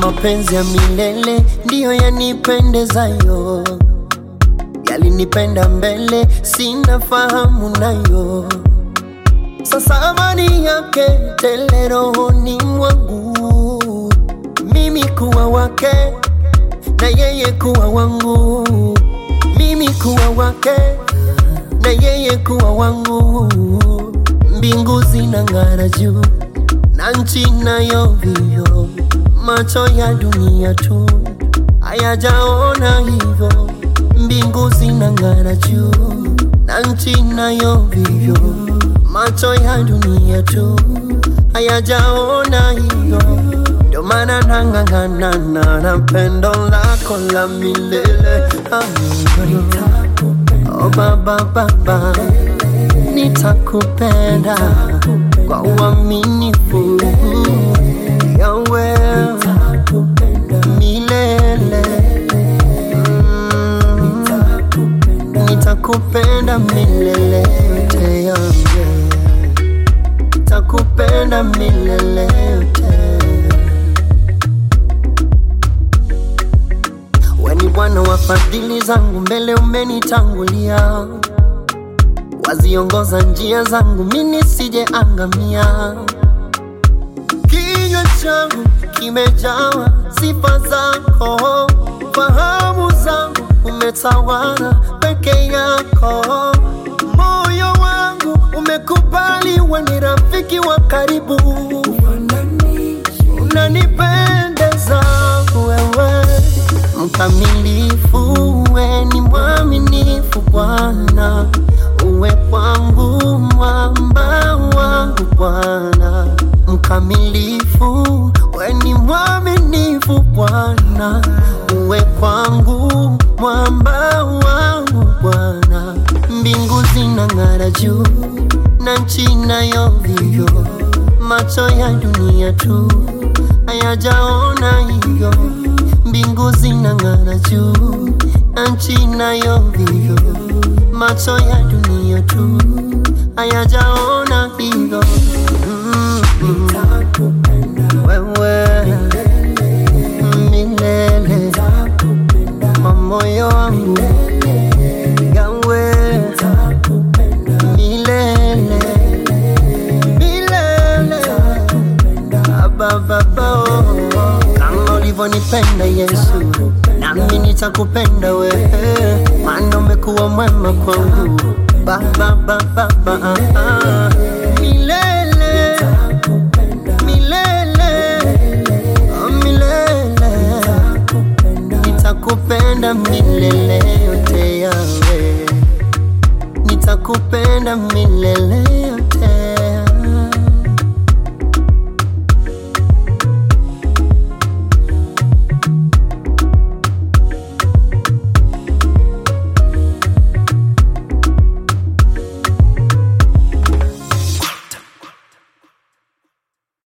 mapenzi ya milele ndiyo yanipendezayo, yalinipenda mbele, sina fahamu nayo. Sasa amani yake tele rohoni mwangu, mimi kuwa wake na yeye kuwa wangu, mimi kuwa wake na yeye kuwa wangu. Mbingu zinang'ara juu na nchi nayo vio, macho ya dunia tu hayajaona hivyo. Mbingu zinang'ara juu na nchi nayo vivyo, macho ya dunia tu hayajaona hivyo. Ndio maana nang'ang'ana na pendo lako la milele. Amina. Oh baba baba, nitakupenda kwa uaminifu yawe milele. Mm, Nitakupenda milele yote yangu, nitakupenda milele yote. We ni Bwana wa fadhili zangu, mbele umenitangulia, waziongoza njia zangu, mimi nisije angamia. Kinywa changu kimejawa sifa zako, fahamu zangu umetawala peke yako, moyo wangu umekubali, we ni rafiki wa karibu, unanipendeza wewe mkamilifu, we ni mwaminifu Bwana, uwe kwangu mwamba wangu Bwana, mkamilifu, we ni mwaminifu Bwana, uwe kwangu mwamba wangu Bwana, mbingu zinang'ara juu na nchi nayo vivyo, macho ya dunia tu hayajaona hivyo mbingu zinang'ara juu na nchi nayo vivyo, macho ya dunia tu hayajaona hivyo. Mm, mm. Wewe milele kwa moyo wangu yawe milele milele abababa kama ulivyonipenda Yesu, nami nitakupenda wewe, maana umekuwa mwema kwangu baba baba baba milele milele oh, milele nitakupenda milele yote yawe nitakupenda milele